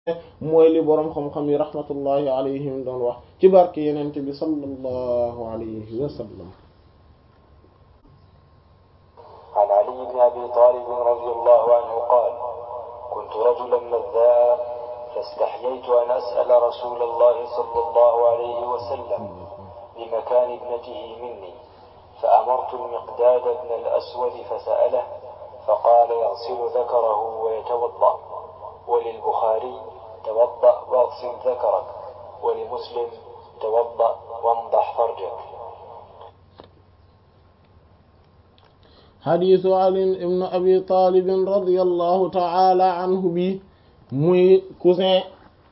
mooy li boroom xam-xam yi rahmatullahi alayhim doon wax ci barke yenent bi sallallahu alayhi wa sallam عن علي بن أبي طالب رضي الله عنه قال كنت رجلا مذاء فاستحييت أن أسأل رسول الله صلى الله عليه وسلم بمكان ابنته مني فأمرت المقداد بن الأسود فسأله فقال يغسل ذكره ويتوضأ وللبخاري توضأ واغسل ذكرك ولمسلم توضأ وانضح فرجك xadiisu ali ibn abi taalibin radiallahu taala anhu bi muy cousin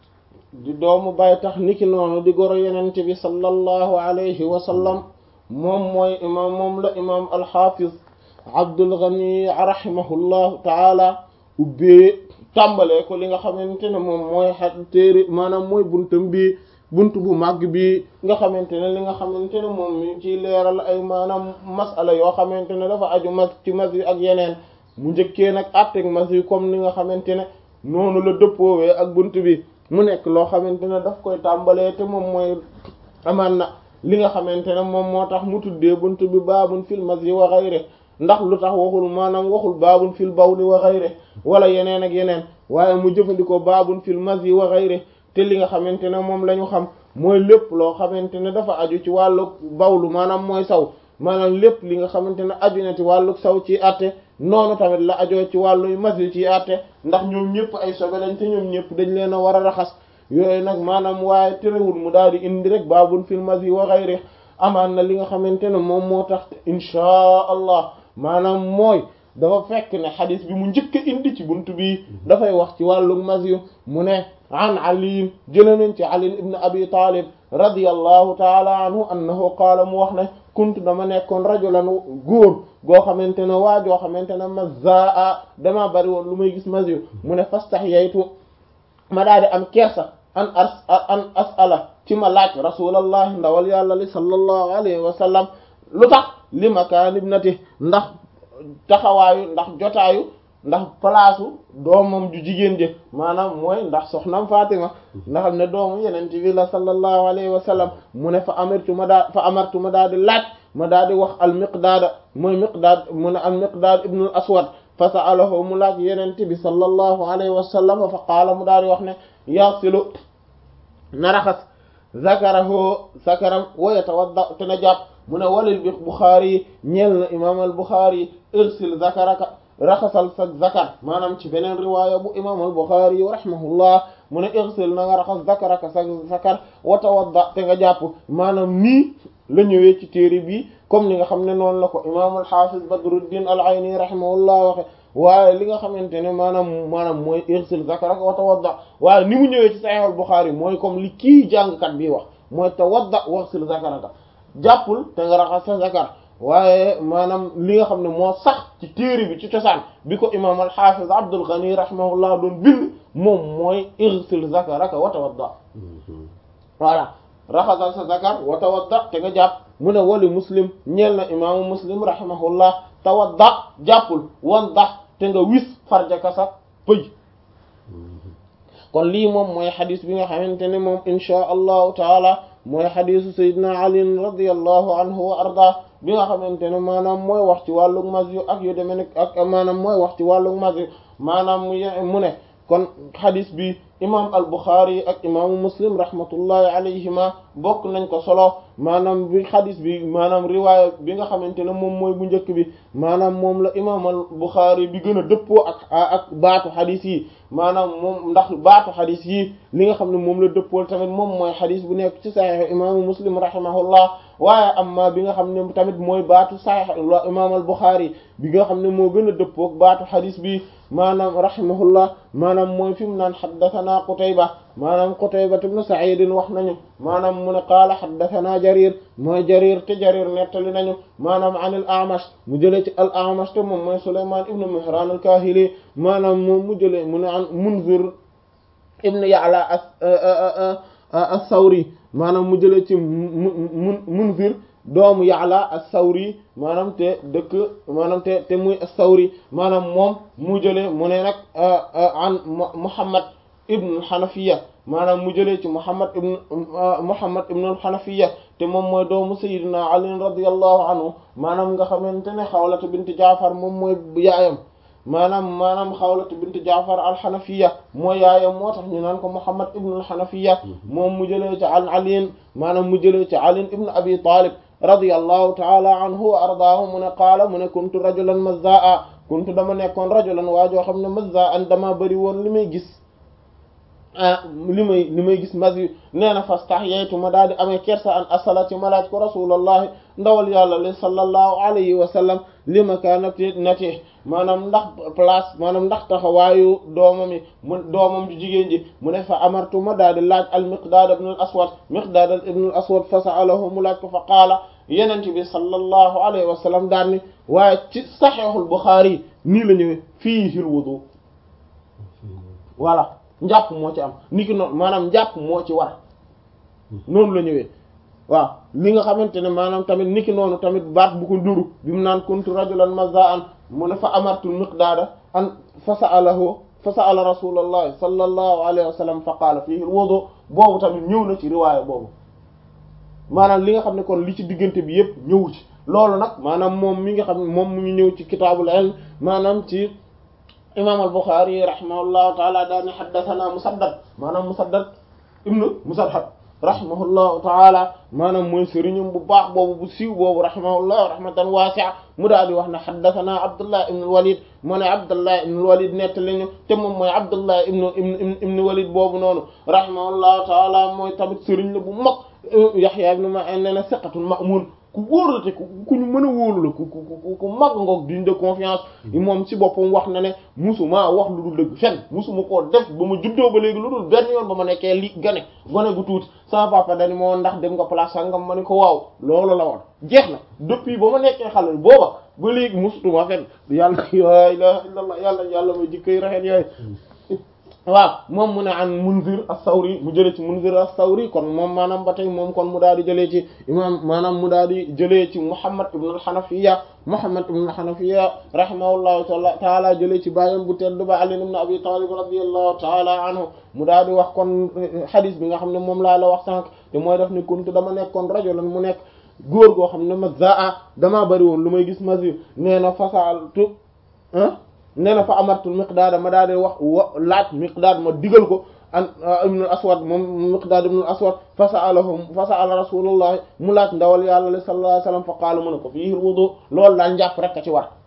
di doomu bay tax niki noonu di goro yenente bi sallallahu alayhi wa sallam moom mooy imaam moom la imaam alxaafiz abdul ghani rahimahullahu taala ubbee tàmbalee ko li nga xamante ne moom mooy xa téere maanaam mooy buntam bi buntu bu màgg bi nga xamante ne li nga xamante ne moom mi ciy leeral ay maanaam masala yoo xamante ne dafa aju mas ci mas yi ak yeneen mu njëkkee nag atteg mas yi comme ni nga xamante ne noonu la dëppoowee ak buntu bi mu nekk loo xamante ne daf koy tàmbalee te moom mooy amaan na li nga xamante ne moom moo tax mu tuddee buntu bi baabun fil mas yi wa ghayri ndax lu tax waxul maanaam waxul baabun fil bawli wa ghayri wala yeneen ak yeneen waaye mu jëfandikoo baabun fil mas yi wa ghayri te li nga xamante ne moom la ñu xam mooy lépp loo xamante ne dafa aju ci wàllu bawlu maanaam mooy saw maanaam lépp li nga xamante ne aju na ci wàllu saw ci àtte noonu tamit la ajoo ci wàllu masi ci àtte ndax ñoom ñëpp ay sobe lañ te ñoom ñëpp dañ leen a war a raxas yooyu nag maanaam waaye terewul mu daal di indi rek baabun fil masi wa ghayri amaan na li nga xamante ne moom moo tax inchaa allah maanaam mooy dafa fekk ne xadis bi mu njëkk a indi ci buntu bi dafay wax ci wàllu masi mu ne an ali jële nañ ci ali ibn abi talib radiyallahu taala anhu annahu qaala mu wax ne kuntu dama nekkoon rajulan góor goo xamante ne waa joo xamante ne mazaa dama bari woon lu may gis masi mu ne fastahyaytu ma daal di am kersa an as an asala ci ma laaj rasulallahi ndawal yàlla li sallallahu alayhi wa sallam lu tax li makaan ibnati ndax taxawaayu ndax jotaayu ndax palaasu doomam ju jigéen jë maanaam mooy ndax soxnam Fatima nga xam ne doomu yeneen bi la sallallahu alayhi wa sallam mu ne fa amartu ma daa fa amartu ma daa di laaj ma daa di wax al miqdaada mooy miqdaad mu ne al miqdaad ibnul aswad fa sa'alahu mu laaj yeneen bi sallallahu alayhi wa sallam fa qaala mu daa di wax ne yasilu na raxas zakarahu zakaram wa yatawadda te na jàpp mu ne walil bi Bukhari yi ñeel na imaam al Bukhari irsil zakaraka raxasal sa zakar maanaam ci beneen riwaaya bu imaam al Bukhari yi rahimahullah mu ne irsil na nga raxas zakaraka sa zakar wa tawadda te nga jàpp maanaam nii la ñëwee ci téere bi comme ni nga xam ne noonu la ko imaam al Hafiz Badruddin al Ayni rahimahullah waxe waaye li nga xamante ne maanaam maanaam mooy irsil zakaraka wa tawadda waaye ni mu ñëwee ci Sahih al Bukhari mooy comme li kii jàngkat bi wax mooy tawadda waxsil zakaraka jàppul te nga raxas sa zakar waaye maanaam li nga xam ne moo sax ci téere bi ci cosaan bi ko imaam al-Hafiz Abdul Ghani rahimahullah doon bind moom mooy irsil zakaraka wa tawadda voilà raxasal sa zakar wa tawadda te nga jàpp mu ne wali muslim ñeel na imaamu muslim rahimahullah tawadda jàppul wan dax te nga wis farjaka sa pëj kon lii moom mooy xadis bi nga xamante ne moom inchaa allahu taala mooy xadisu sayidna ali radiallahu anhu wa arda bi nga xamante ne maanaam mooy wax ci wàllug mas yu ak yu demee nekk ak maanaam mooy wax ci wàllug mas yu maanaam mu ne kon xadis bi imam al buxaari ak imaamu muslim rahmatullahi alayhima bokk nañ ko solo maanaam bi xadis bi maanaam riwaaya bi nga xamante ne moom mooy bu njëkk bi maanaam moom la imam al buxaari bi gën a dëppoo ak ak baatu xadis yi maanaam moom ndax baatu xadis yi li nga xam ne moom la dëppool tamit moom mooy xadis bu nekk ci saxiix imaamu muslim rahimahullah waaye amma bi nga xam ne tamit mooy baatu saxiix imam al buxaari bi nga xam ne moo gën a dëppoo ak baatu xadis bi maanaam rahimahullah maanaam mooy fi mu naan xaddathana qutayba maanaam qutayba ibn sa'id wax nañu maanaam mu ne qaala xaddathana jarir mooy jarir te jarir nettali nañu maanaam an al a'mash mu jëlee ci al a'mash te moom mooy sulayman ibn mihran al kahili maanaam moom mu jëlee mu ne an munzir ibn ya'la as-sawri maanaam mu jëlee ci mun munzir doomu ya'la as-sawri maanaam te dëkk maanaam te te muy as-sawri maanaam moom mu jëlee mu ne nag an muhammad ibn al-Hanafiya maanaam mu jëlee ci Muhammad ibn Muhammad ibn al-Hanafiya te moom mooy doomu Sayyidina Ali radiyallahu anhu maanaam nga xamante ne Xawlata bint Jaafar moom mooy yaayam maanaam maanaam Xawlata bint Jaafar al-Hanafiya mooy yaayam moo tax ñu naan ko Muhammad ibn al-Hanafiya moom mu jëlee ci an Ali maanaam mu jëlee ci Ali ibn Abi Talib radiyallahu ta'ala anhu wa ardaahu mu ne qaala mu ne kuntu rajulan mazzaa kuntu dama nekkoon rajulan waa joo xam ne mazzaa dama bëri woon li may gis ah li may li may gis mas yu nee na fastahyaytu ma daal di amee kersa an asala ci ma laaj ko rasulallahi ndawal yàlla li sallallahu alayhi wa sallam li makaanati nati maanaam ndax place maanaam ndax taxawaayu doomam yi mu doomam ju jigéen ji mu ne fa amartu ma daal di laaj al miqdaad ibn al aswad miqdaad ibn al aswad fa sa'alahu mu laaj ko fa qaala yenent bi sallallahu alayhi wa sallam daal ni waaye ci saxiixul buxaari nii la ñëwee fiihil wudu voilà njàpp moo ci am niki noonu maanaam njàpp moo ci war noonu la ñëwee waaw li nga xamante ne maanaam tamit niki noonu tamit baat bu ko nduru bi mu naan kuntu rajulan mazza'an mu ne fa amartu miqdaada an fa sa'alahu fa sa'ala rasulullahi sallallahu alayhi wa sallam fa qaala fiihi al-wudu boobu tamit ñëw na ci riwaaya boobu maanaam li nga xam ne kon li ci diggante bi yépp ñëwu ci loolu nag maanaam moom mi nga xam ne moom mu ngi ñëw ci kitaabul ilm maanaam ci imam al-Bukhari rahimahullahu taala daane haddathana Musaddad maanaam Musaddad ibnu Musarhad rahimahullahu taala maanaam mooy sëriñum bu baax boobu bu siiw boobu rahimahullahu rahmatan wasi'a mu daal di wax ne haddathana Abdullah ibn al-Walid mu ne Abdullah ibn al-Walid nettali ñu te moom mooy Abdullah ibn ibn ibn Walid boobu noonu rahimahullahu taala mooy tamit sëriñ la bu mag Yahya ibn Ma'in nee na siqatun ma'mun ku wóor la te ku ku ñu mën a wóolu la ku ku ku mag ngoog digne de confiance moom ci boppam wax na ne musuma wax lu dul dëgg fen musuma koo def ba ma juddoo ba léegi lu dul benn yoon ba ma nekkee li gane gone gu tuuti sama papa dani moo ndax dem nga place sangam ma ne ko waaw loolu la woon jeex na depuis ba ma nekkee xale booba ba léegi musutuma fen yàlla la ilaha illallah yàlla yàlla may jikkoy rafet yooyu waaw moom mu ne an Munzir as-Sawri mu jëlee ci Munzir as-Sawri kon moom maanaam ba tey moom kon mu daal di jëlee ci imam maanaam mu daal di jëlee ci Muhammad ibn al-Hanafiya Muhammad ibn al-Hanafiya rahimahullahu taala jëlee ci bàyyam bu tedd ba Ali ibn Abi Talib radiyallahu taala anhu mu daal di wax kon hadith bi nga xam ne moom laa la wax sànq te mooy def ni kuntu dama nekkoon rajulan mu nekk góor goo xam ne mazaa damaa bëri woon lu may gis masir nee na fasaltu ah nee na fa amartul miqdaad ma daal di wax wa laaj miqdaad ma digal ko an ibn aswad moom miqdaad ibn aswad fa sa'alahu fa sa'ala rasulullah mu laaj ndawal yàlla li sallallahu alayhi wasallam fa qaala mu ne ko fii wudu loolu daal njàpp rek a ci war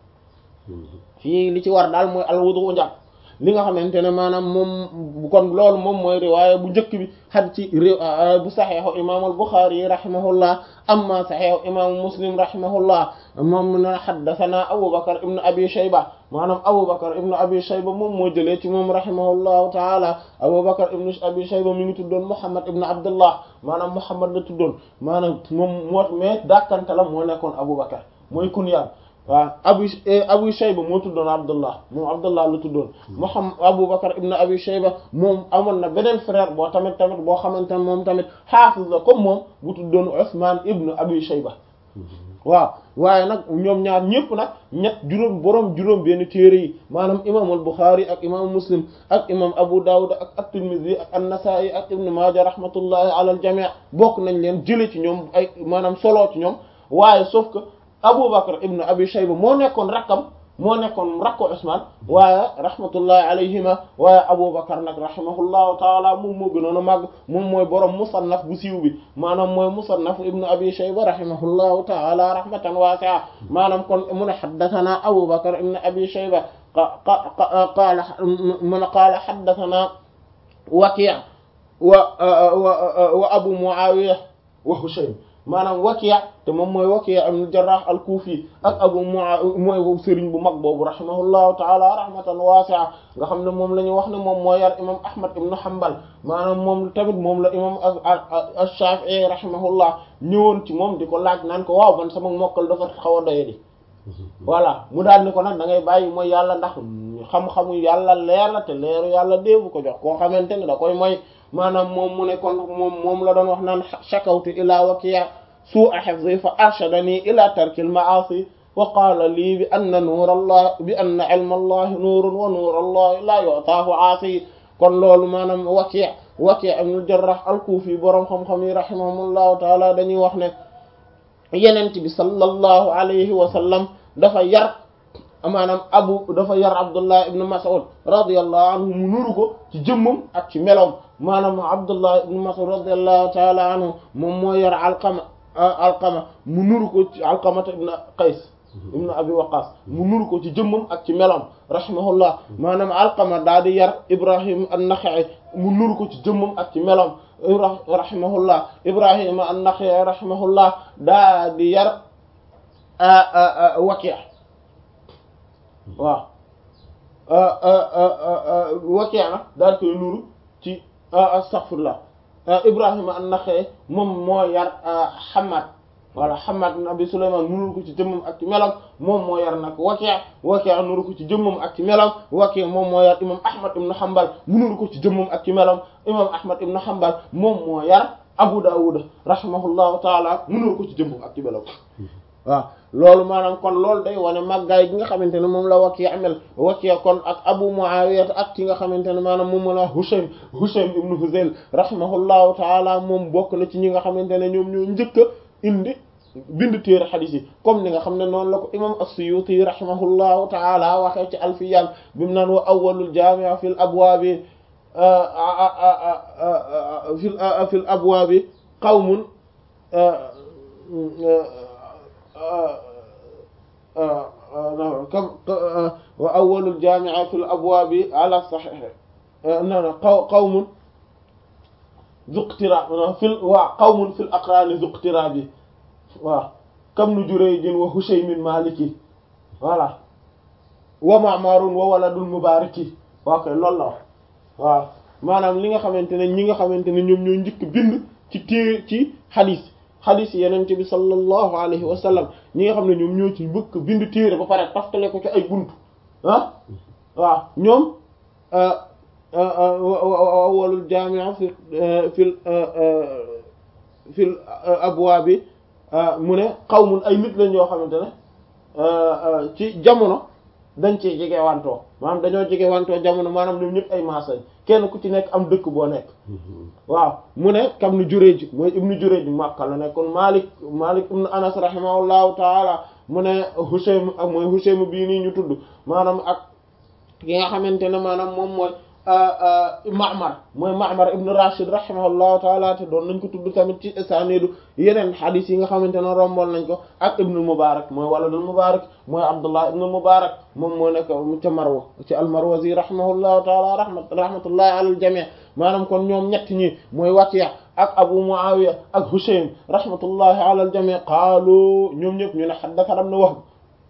fii li ci war daal mooy al wudu njàpp li nga xamante ne maanaam moom kon loolu moom mooy riwaaya bu njëkk bi xad ci bu saxeexu imam al Buxaari rahimahullah amma saxeexu imam Muslim rahimahullah moom ne xaddathana Abu Bakr ibn Abi Shayba maanaam Abu Bakr ibn Abi Shayba moom moo jëlee ci moom rahimahullahu taala Abu Bakr ibn Abi Shayba mi ngi tuddoon Muhammad ibn Abdullah maanaam Muhammad la tuddoon maanaam moom moo mais dàkkante la moo nekkoon Abu Bakr mooy kunyaam waaw abu abu shayba moo tuddoon abdullah moom abdullah la tuddoon muhammad abu bakar ibn abi shayba moom amoon na beneen frère boo tamit tamit boo xamante ne moom tamit xaafiz la comme moom bu tuddoon usman ibn abi shayba waaw waaye nag ñoom ñaar ñëpp nag ñett juróom boroom juróom benn téere yi maanaam imam al buxaari ak imam muslim ak imam abu dawud ak at-tirmidhi ak an-nasa'i ak ibn maaja rahmatullahi ala al jami' bokk nañ leen jële ci ñoom ay maanaam solo ci ñoom waaye sauf que Abu Bakr ibn Abi Shayba moo nekkoon rakkam moo nekkoon rakko Usman waaye rahmatullahi alayhima waaye Abu Bakr nag rahimahullahu taala moom moo gënoon a màgg moom mooy borom musannaf bu siiw bi maanaam mooy musannaf ibn Abi Shayba rahimahullahu taala rahmatan wasi'a maanaam kon mu ne haddathana Abu Bakr ibn Abi Shayba qaala mun qaala haddathana Waki' wa wa Abu Muawiya wa Hushaym maanaam Waki' te moom mooy Waki' ibn Jarrah al-Kufi ak Abu Muawiya mooy sëriñ bu mag boobu rahimahullahu ta'ala rahmatan wasi'a nga xam ne moom la ñu wax ne moom moo yar imam Ahmad ibn Hanbal maanaam moom tamit moom la imam ash-Shafi'i rahimahullah ñëwoon ci moom di ko laaj naan ko waaw man sama mokkal dafa xaw a doye di voilà mu daal ni ko nag da ngay bàyyi mooy yàlla ndax xam-xamu yàlla leer la te leeru yàlla déebu ko jox koo xamante ne da koy mooy maanaam moom mu ne kon moom moom la doon wax naan shakawtu ila Waki' su'a hifzi fa arshadani ila tarkil ma'asi wa qaala lii bi anna nuur allah bi anna ilma allahi nuurun wa nuur allahi la yu'taahu aasi kon loolu maanaam Waki' Waki' ibn Jarrah al-Kufi boroom xam-xam yi rahimahumullahu taala dañuy wax ne yenent bi sallallahu alayhi wa sallam dafa yar maanaam abu dafa yar Abdullah ibn Mas'ud radiyallahu anhu mu nuru ko ci jëmmam ak ci meloom maanaam Abdullah ibn Mas'ud radiyallahu taala anhu moom moo yar Alqama Alqama mu nuru ko ci Alqama ibn Qays ibn Abi Waqqas mu nuru ko ci jëmmam ak ci meloom rahimahullah maanaam Alqama daa di yar Ibrahim an-Nakha'i mu nuru ko ci jëmmam ak ci meloom rahimahullah Ibrahim an-Nakha'i rahimahullah daa di yar Waki' waaw Waki' nag daal koy nuru ci astaghfirullah Ibrahima an-Nakha'i moom moo yar Hammad wala Hammad ibn Abi Sulaymaan mu nuru ko ci jëmmam ak ci melam moom moo yar nag Waki' Waki' nuru ko ci jëmmam ak ci melam Waki' moom moo yar imam Ahmad ibn Hanbal mu nuru ko ci jëmmam ak ci melam imam Ahmad ibn Hanbal moom moo yar Abu Dawud rahimahullahu taala mu nuru ko ci jëmmam ak ci melam waaw loolu maanaam kon loolu day wane màggaay gi nga xamante ne moom la Waki' amel Waki' kon ak Abu Muawiya ak ki nga xamante ne maanaam moom moo la Hushaym Hushaym ibn Huzayl rahimahullahu taala moom bokk na ci ñi nga xamante ne ñoom ñoo njëkk a indi bind téere xadiis yi comme ni nga xam ne noonu la ko imam as-Suyuti rahimahullahu taala waxee ci alfiyaan bi mu naan wa awwalul jaami' fil abwaabi fil fil abwaabi qawmun kam wa awwalul jaami'a fil abwaabi ala sahih non qaw qawmun zuqtira fil waa qawmun fil aqraani zuqtira bi waaw kam nu Jurayjin wa Hushaymin Maliki voilà wa Ma'marun wa waladul Mubaraki waaw kay loolu la wax waaw maanaam li nga xamante ne ñi nga xamante ne ñoom ñoo njëkk bind ci téere ci xadiis xadiis yenente bi sallallahu alayhi wa sallam ñi nga xam ne ñoom ñoo ci bëgg bind téere ba pare taftale ko ci ay buntu ah waaw ñoom awwalul jaami' fi fil fil abwaabi mu ne qawmun ay nit lañ yoo xamante ne ci jamono dañ cee jege wantoo maanaam dañoo jege wantoo jamono maanaam ñoom ñëpp ay maas lañ kenn ku ci nekk am dëkk boo nekk waaw mu ne kam nu Jurayj mooy ibnu Jurayj Makka la nekkoon Malik Malik ibnu Anas rahimahullahu taala mu ne Hushaym ak mooy Hushaym bii nii ñu tudd maanaam ak ki nga xamante ne maanaam moom mooy Ma'mar mooy Ma'mar ibn Rashid rahimahullahu taala te doon nañ ko tudd tamit ci isanidu yeneen xadis yi nga xamante ne romboon nañ ko ak ibnul Mubarak mooy waladul Mubarak mooy Abdullah ibnul Mubarak moom moo nekk ca Marwa ci al-Marwazi rahimahullahu taala rahmat rahmatullahi ala al-jami' maanaam kon ñoom ñett ñi mooy Waki' ak Abu Muawiya ak Hushaym rahmatullahi ala al-jami' qaalu ñoom ñëpp ñu ne haddathana ibn Wahb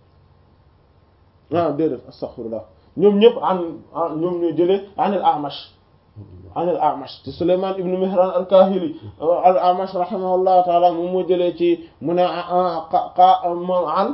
ah déedéet astaghfirullah ñoom ñëpp an ñoom ñoo jëlee an al A'mash an al A'mash te Sulaymaan ibn Mihraan al-Kaahili al A'mash rahimahullahu taala moom moo jëlee ci mu ne an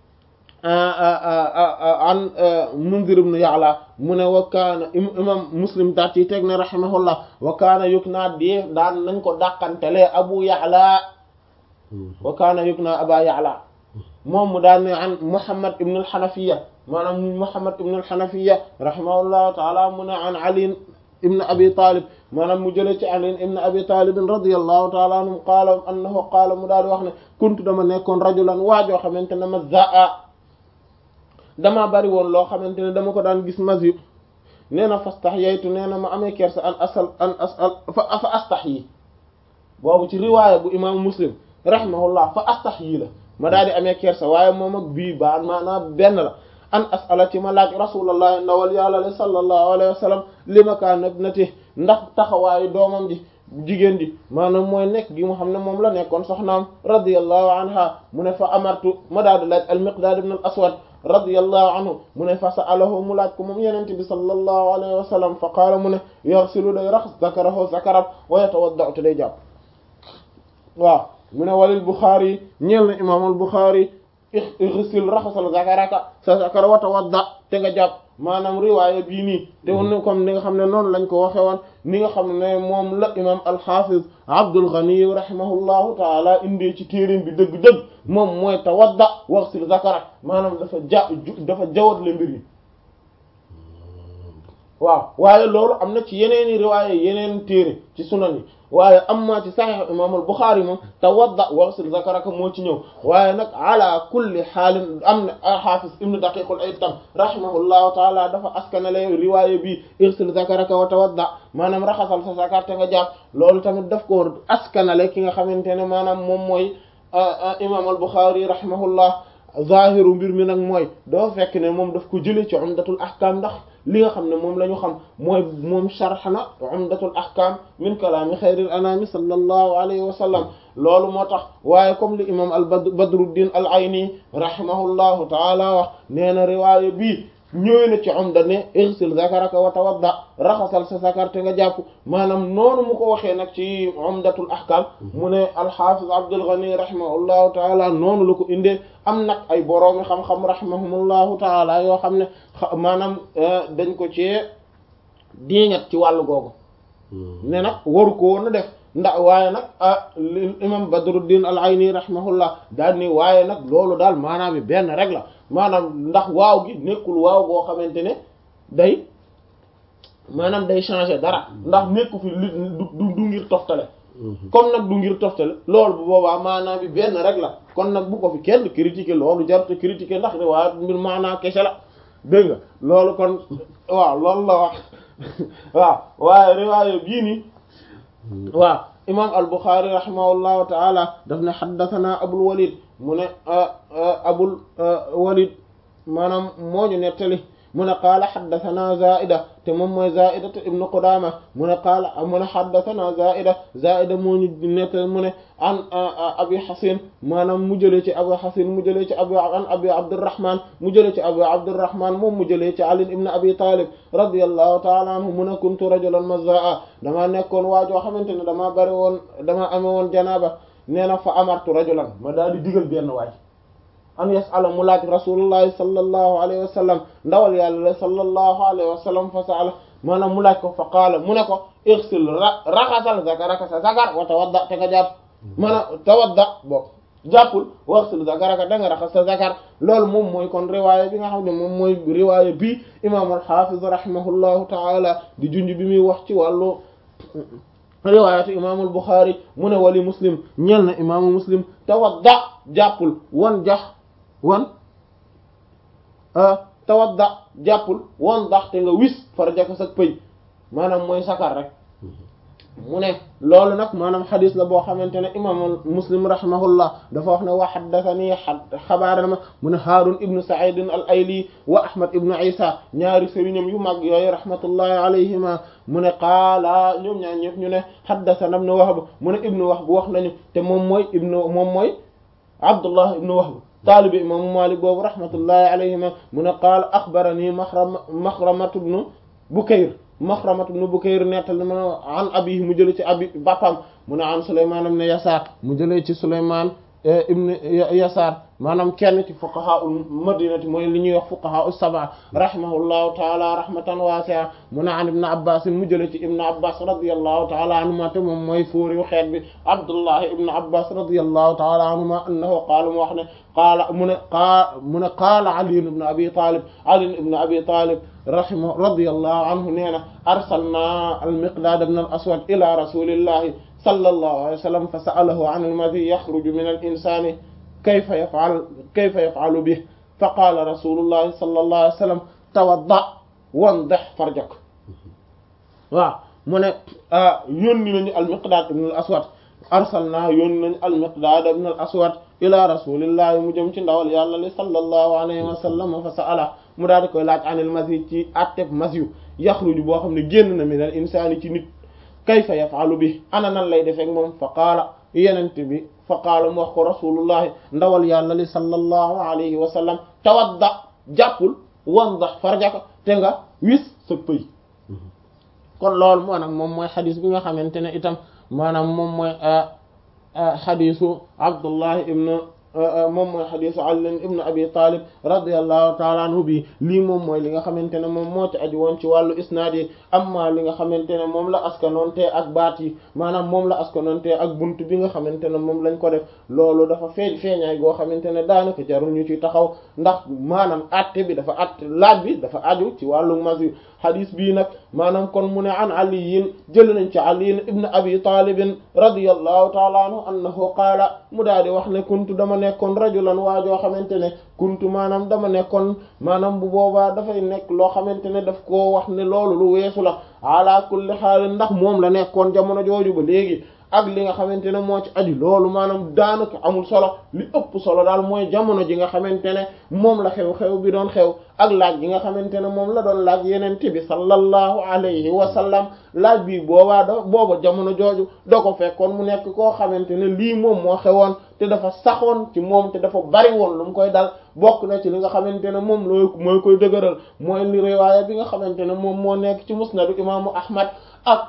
an Munzir ibn Ya'la mu ne wa kaana imam Muslim daat ci teg ne rahimahullah wa kaana yuknaa di daan nañ ko dàqantelee Abu Ya'la wa kaana yuknaa Aba Ya'la moom mu daan ne an Muhammad ibn al-Hanafiyya maanaam Muhammad ibn al-Hanafiyya rahimahullahu ta'ala mu ne an Ali ibn Abi Talib maanaam mu jëlee ci Ali ibn Abi Talib radiyallahu ta'ala anhu qaala annahu qaala mu daal di wax ne kuntu dama nekkoon rajulan waajoo xamante ne ma zaa damaa bari woon loo xamante ne dama ko daan gis masyu nee na fastahyaytu nee na ma amee kersa an asal an asal fa fa astahyi boobu ci riwaaya bu imaamu Muslim rahimahullah fa astahyi la ma daal di amee kersa waaye moom ak bii baa maanaam benn la an asala ci ma laaj rasulullah ndawal yàlla le sallallahu alayhi wa sallam li ma kaan ibnati ndax taxawaayu doomam ji jigéen ji maanaam mooy nekk gi mu xam ne moom la nekkoon soxnaam radiyallahu anha mu ne fa amartu ma daal di laaj al miqdaad ibn al aswad radiyallahu anhu mu ne fa sa'alahu mu laaj ko moom yenente bi sallallahu alayhi wa sallam fa qaala mu ne yaghsilu day raxas zakarahu zakaram wa yatawadda'u te day jàpp waaw mu ne walil Bukhari ñeel na imaamul Bukhari ixsil raxasal zakaraka sa zakara wa tawadda te nga jàpp maanaam riwaaya bii nii te woon comme ni nga xam ne noonu lañ ko waxe woon ni nga xam ne moom la imam al-Hafiz Abdul Ghani rahimahullahu taala indee ci téeréem bi dëgg-dëgg moom mooy tawadda waxsil zakara maanaam dafa ja dafa jawat le mbir yi waaw waaye loolu am na ci yeneeni riwaaye yeneen téere ci sunan yi waaye amma ci saxiix imaam al-Buxaari moom tawadda waghsil zakaraka moo ci ñëw waaye nag ala kulli xaalin am na xaafis ibnu daqiqul iid tam rahimahullahu taala dafa askanale riwaaye bi ighsil zakaraka wa tawadda maanaam raxasal sa zakar te nga jàpp loolu tamit daf ko askanale ki nga xamante ne maanaam moom mooy imaam al-Buxaari rahimahullah zahiru mbir mi nag mooy doo fekk ne moom daf ko jëlee ci umdatul ahkam ndax li nga xam ne moom la ñu xam mooy moom sharh na umdatul ahkam min kalaami xayril anami sallallahu alayhi wa sallam loolu moo tax waaye comme li imam al badruddin al ayni rahimahullahu taala wax nee na riwaaya bii ñëwee na ci umda ne igsil zakaraka wa tawadda raxasal sa zakar te nga jàpp maanaam noonu mu ko waxee nag ci umdatul ahkam mu ne alxafiz abdul ghani rahimahullahu taala noonu la ko indee am nag ay boroomi xam-xam rahimahumullahu taala yoo xam ne maanaam dañ ko ci diingat ci wàllu googu ne nag waru ko woon a def ndax waaye nag ah imam badruddin al ayni rahimahullah daal ni waaye nag loolu daal maanaam bi benn rek la maanaam ndax waaw gi nekkul waaw boo xamante ne day maanaam day changer dara ndax nekku fi li du du ngir toftale comme nag du ngir toftale loolu bu boobaa maanaam bi benn rek la kon nag bu ko fi kenn critiquer loolu jarute critiquer ndax ne waa mbir maanaam kese la dégg nga loolu kon waaw loolu la wax waaw waaye riwaaye bii nii waaw imam al-Bukhari rahimahullahu taala daf ne xaddathana abul walid mu ne abul walid maanaam moo ñu nettali mu ne qaala xaddathana zaida te moom mooy zaida te ibnu qudama mu ne qaala mu ne xaddathana zaida zaida moo ñu nettali mu ne an abi xasin maanaam mu jëlee ci abi xasin mu jëlee ci abi an abi abdurrahman mu jëlee ci abi abdurrahman moom mu jëlee ci ali ibn abi talib radiyallahu taala anhu mu ne kuntu rajulan mazzaa damaa nekkoon waajoo xamante ne damaa bari woon damaa amee woon janaaba nee na fa amartu rajulan ma daal di digal benn waay an yasala mu laaj rasulullahi sallallahu alayhi wa sallam ndawal yàlla la sallallahu alayhi wa sallam fa saala maanaam mu laaj ko fa qaala mu ne ko irsil raxasal zakaraka sa zakar wa tawadda te nga jàpp maanaam tawadda bokk jàppul waxsil zakaraka da nga raxas sa zakar loolu moom mooy kon riwaaya bi nga xam ne moom mooy riwaaya bi imam al-hafiz rahimahullahu taala di junj bi muy wax ci wàllu riwaayatu imaamul Buxaari mu ne wali muslim ñel na imaamu muslim tawadda jàppul wan jax wan tawadda jàppul wan dax te nga wis farjaka sa pëy maanaam mooy sakar rek mu ne loolu nag maanaam xadis la boo xamante ne imaamul muslim rahimahullah dafa wax ne wa haddathani xabaar ma mu ne Haarun ibnu Saïd al Ayli wa Ahmad ibnu Isa ñaari sëriñam yu mag yooyu rahmatullahi alayhima mu ne qaala ñoom ñaar ñëpp ñu ne haddathana ibnu Wahb mu ne ibnu Wahb wax nañu te moom mooy ibnu moom mooy Abdullah ibnu Wahb taalibi imaamu Maalik boobu rahmatullahi alayhima mu ne qaala axbarani Maxrama Maxramatu ibnu Bukayr Maxramatu ibn Bukayr nettal ma an abihi mu jëlee ci abi bàppam mu ne an Sulaymaan ibn Yasaar mu jëlee ci Sulaymaan ibn Yasaar maanaam kenn ci fuqahaa'ul madinati mooy li ñuy wax fuqahaa'u sab'a rahimahullahu taala rahmatan waasi'a mu ne an ibn Abbaas mu jëlee ci ibn Abbaas radiyallahu taala anhuma te moom mooy fuuri xeet bi Abdullah ibn Abbaas radiyallahu taala anhuma annahu qaala mu wax ne qaala mu ne qaala mu ne qaala Ali ibn Abi Talib Ali ibn Abi Talib rahima radiyallahu anhu nee na arsalna al-Miqdaad ibn al-Aswad ila rasulillahi sallallahu alayhi wa sallam fa sa'alahu an al-madhi yakhruju min al-insani kayfa yaf'al kayfa yaf'alu bihi fa qala rasulullahi sallallahu alayhi wa sallam tawadda wandih farjak waaw mu ne yónni nañu al-Miqdaad ibn al-Aswad arsalna yónni nañu al-Miqdaad ibn al-Aswad ila rasulillahi mu jëm ci ndawal yàlla li sallallahu alayhi wa sallam fa sa'ala mu daal di koy laaj anil masi ci atteb masyu yaxruju boo xam ne génn na minal insaani ci nit kayfa yaf'alu bi ana nan lay defeek moom fa qaala yenente bi fa qaala mu wax ko rasulullahi ndawal yàlla li sallallahu alayhi wa sallam tawadda jàppul wandax farjaka te nga wis sa pëy kon loolu moo nag moom mooy xadis bi nga xamante ne itam maanaam moom mooy xadisu abdullahi ibn moom mooy xadisu Ali ibn Abi Talib radiyallahu taala anhu bi lii moom mooy li nga xamante ne moom moo ci aju woon ci wàllu isnaad yi amma li nga xamante ne moom la askanoonte ak baat yi maanaam moom la askanoonte ak bunt bi nga xamante ne moom lañ ko def loolu dafa feeñ feeñaay goo xamante ne daanaka jarul ñu ci taxaw ndax maanaam atte bi dafa atte laaj bi dafa aju ci wàllu masi xadis bii nag maanaam kon mu ne an aliyin jël nañ ci aliyin ibn abi talibin radiyallahu taala anhu annahu qaala mu daal di wax ne kuntu dama nekkoon rajulan waa joo xamante ne kuntu maanaam dama nekkoon maanaam bu boobaa dafay nekk loo xamante ne daf koo wax ne loolu lu weesu la ala kulli xaal ndax moom la nekkoon jamono jooju ba léegi ak li nga xamante ne moo ci aju loolu maanaam daanaka amul solo li ëpp solo daal mooy jamono ji nga xamante ne moom la xew-xew bi doon xew ak laaj gi nga xamante ne moom la doon laaj yeneen bi sallallahu alayhi wa sallam laaj bi boobaa da booba jamono jooju da ko fekkoon mu nekk koo xamante ne lii moom moo xewoon te dafa saxoon ci moom te dafa bari woon lu mu koy dal bokk na ci li nga xamante ne moom looy mooy koy dëgëral mooy li riwaaya bi nga xamante ne moom moo nekk ci musnadu imaamu ahmad ak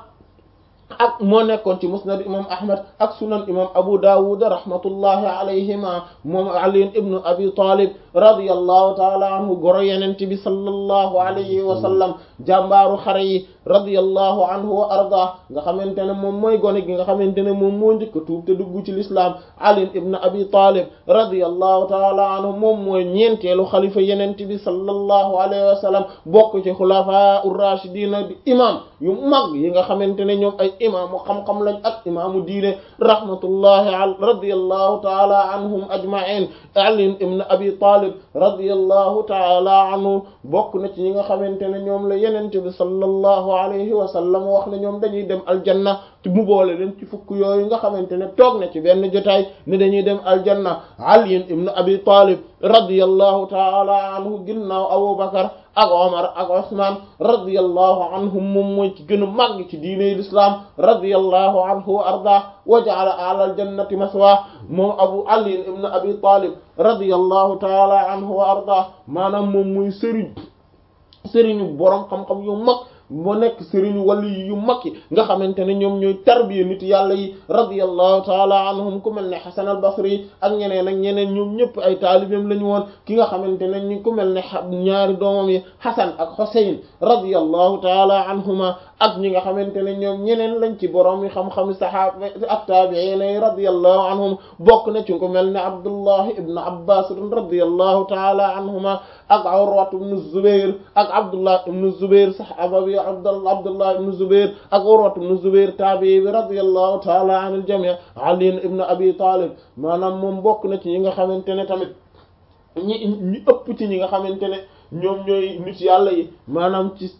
ak moo nekkoon ci musnad imam ahmad ak sunan imam abu dawud rahmatullahi alayhima moom ali ibnu abi talib radiyallahu taala anhu goro yenente bi sallallahu alayhi wa sallam jàmbaaru xare yi radiyallahu anhu wa arda nga xamante ne moom mooy gone gi nga xamante ne moom moo njëkk a tuub te dugg ci l'islam ali ibnu abi talib radiyallahu taala anhu moom mooy ñeenteelu xalifa yenente bi sallallahu alayhi wa sallam bokk ci xulafa ur-rashidina di imam yu mag yi nga xamante ne ñoom ay imaamu xam-xam lañ ak imaamu diine rahmatullahi al radiyallahu taala anhum ajma'in ali ibn abi talib radiyallahu taala anhu bokk na ci ñi nga xamante ne ñoom la yenente bi sallallahu alayhi wa sallam wax ne ñoom dañuy dem aljanna te mu boole leen ci fukk yooyu nga xamante ne toog na ci benn jotaay ne dañuy dem aljanna ali ibn abi talib radiyallahu taala anhu ginnaaw abubakar ak Omar ak Osman radiyallahu anhum moom mooy ci gën a màgg ci diine l'islam radiyallahu anhu wa arda wa ja'ala a'la al-jannati maswa moom Abu Ali ibn Abi Talib radiyallahu ta'ala anhu wa arda maanaam moom mooy sëriñ sëriñu borom xam-xam yu mag moo nekk sëriñu wali yu mag yi nga xamante ne ñoom ñooy tarbiya nit yàlla yi radiyallahu taala anhum ku mel ne Hasan al-Basri ak ñeneen ak ñeneen ñoom ñëpp ay taalibeem lañu woon ki nga xamante ne ñu ku mel ne ñaari doomam yi Hasan ak Husayn radiyallahu taala anhuma ak ñi nga xamante ne ñoom ñeneen lañ ci borom yi xam-xam sahaaba ak taabi'iin yi radiyallahu anhum bokk na ci ku mel ne Abdullah ibn Abbas radiyallahu taala anhuma ak Urwa ibn Zubair ak Abdullah ibn Zubair sahaaba bi Abdullah Abdullah ibn Zubair ak Urwa ibn Zubair taabi'i bi radiyallahu taala anil jami' Ali ibn Abi Talib maanaam moom bokk na ci ñi nga xamante ne tamit ñi ñi ëpp ci ñi nga xamante ne ñoom ñooy nit yàlla yi maanaam ci